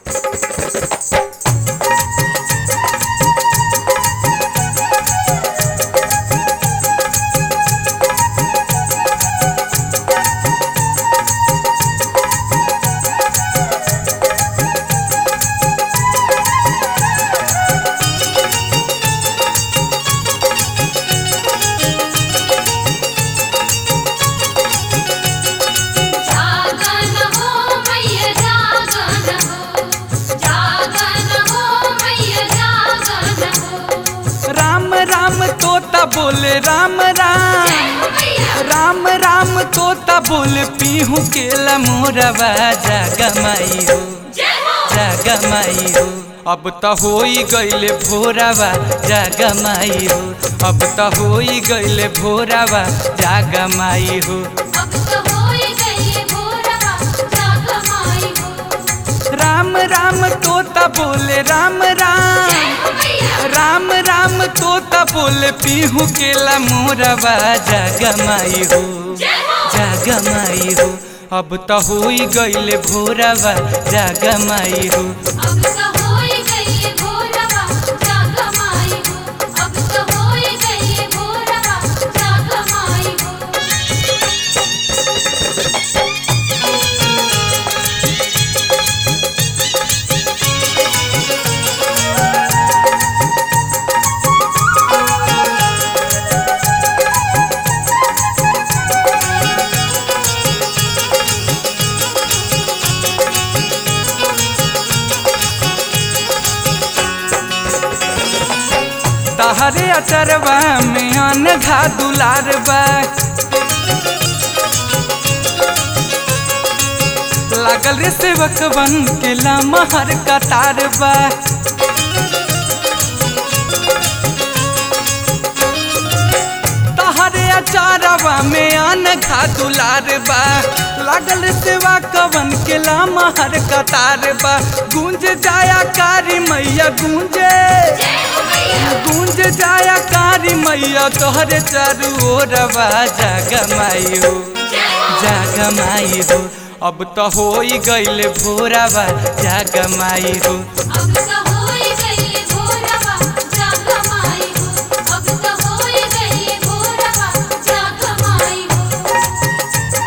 जागन हो मैया जागन हो जागन हो मैया जागन हो राम राम तोता बोले राम राम मैया राम राम तोता बोले पीहू के मोरवा जागमाई हो जय हो जागमाई हो अब त होई गईले भोरावा जागमाई हो अब त होई गईले भोरावा जागमाई हो अब तो होई गई भोरवा जाग माई हो राम राम तोता बोले राम राम मैया राम राम तोता बोले पीहू के मोरवा जागमाई हो जय हो जागमाई हो अब त होई गईले भोरावा जागमाई हो अब तो होई गई भोरवा जाग माई हो अब तो होई गई भोरवा जाग माई हो तहरे अचरवा में अनघा दुलार बा लागल रे सेवक बन के लमहर कतार बा तहरे अचारवा में अनघा दुलार बा लागल रे सेवा कवन के लमहर कतार बा गूंज जाया कारी मैया गूंजे गूंज जाया कारी मैया तोहरे चारू ओरवा जागमाई हो जागमाई हो अब तो होई गईले भोरावा जागमाई हो अब तो होई गई भोरवा जाग माई हो अब तो होई गई भोरवा जाग माई हो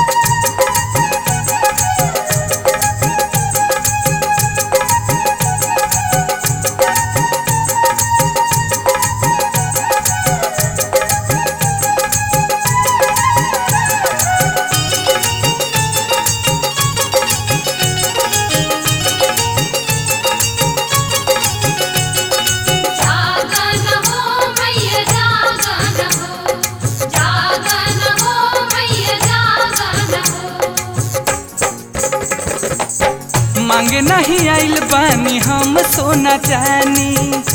जागन हो मैया जागन हो जागन हो मैया जागन हो मांगे नहीं आइल बानी हम सोना चानी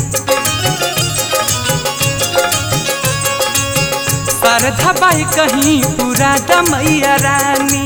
शारदा बाई कहीं पूरा मैया रानी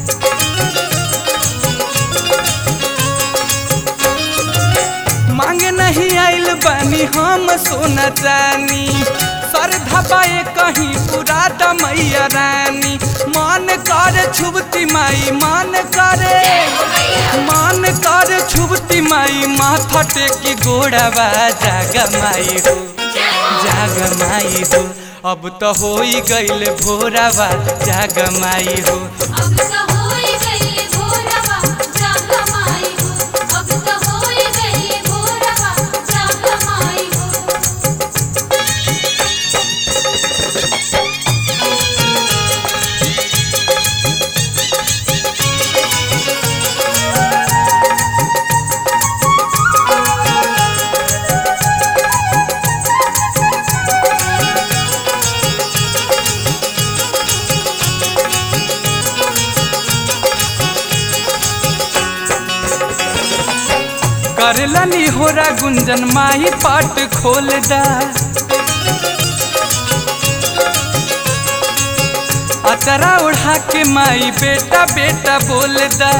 मांगे नहीं आइल बानी हम सोना चानी श्रद्धा पाए कहीं पूरा मैया रानी मान कर छुबती माई मान करे मान कर छुबती माई माथा टेकी गोड़ावा जाग माई हो जाग माई हो अब तो होई गईल भोरावा जाग माई हो अब तो होई गई भोरवा जाग माई हो अब तो होई गई भोरवा जाग माई हो करलनी होरा गुंजन माई पाट खोल दा अतरा उड़ा के माई बेटा बेटा बोल दा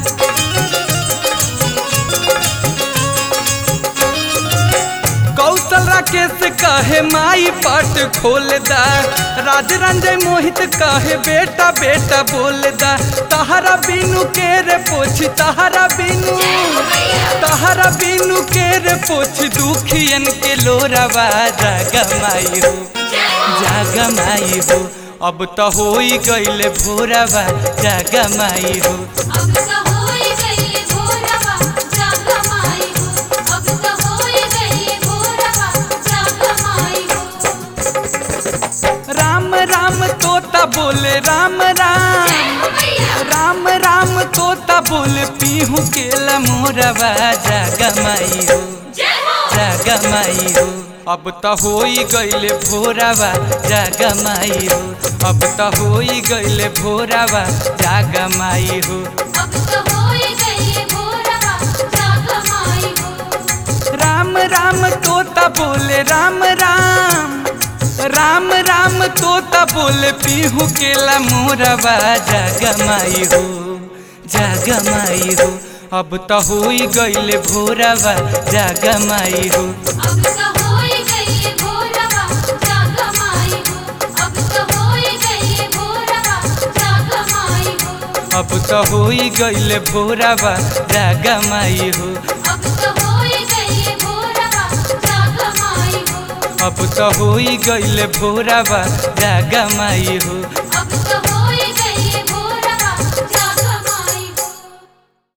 कौशल राकेश कहे माई पाट खोल दा राज रंजय मोहित कहे बेटा बेटा बोल दा तहरा बिनु के रे पोछी तहरा बिनु तारा बिनु के रे पोछ दुखियन के लोरावा जागा माई हो जागा माई हो अब तो होई गइल भोरावा जागा माई हो अब तो होई गई भोरवा जाग माई हो अब तो होई गई भोरवा जाग माई हो राम राम तोता बोले राम राम भैया राम राम तोता बोले पीहू के मोरवा जागा माई हो जय हो जागा माई हो अब तो होई गइल भोरावा जागा माई हो अब तो होई गइल भोरावा जागा माई हो अब तो होई गई भोरवा जाग माई हो राम राम तोता बोले राम राम राम राम तोता बोले पीहू के मोरवा जागा माई हो जागा माई हो अब तो होई गइल भोरावा जागा माई हो अब तो होई गई भोरवा जाग माई हो अब तो होई गई भोरवा जाग माई हो अब तो होई गइल भोरावा जागा माई हो अब तो होई गई भोरवा जाग माई हो अब तो होई गइल भोरावा जागा माई हो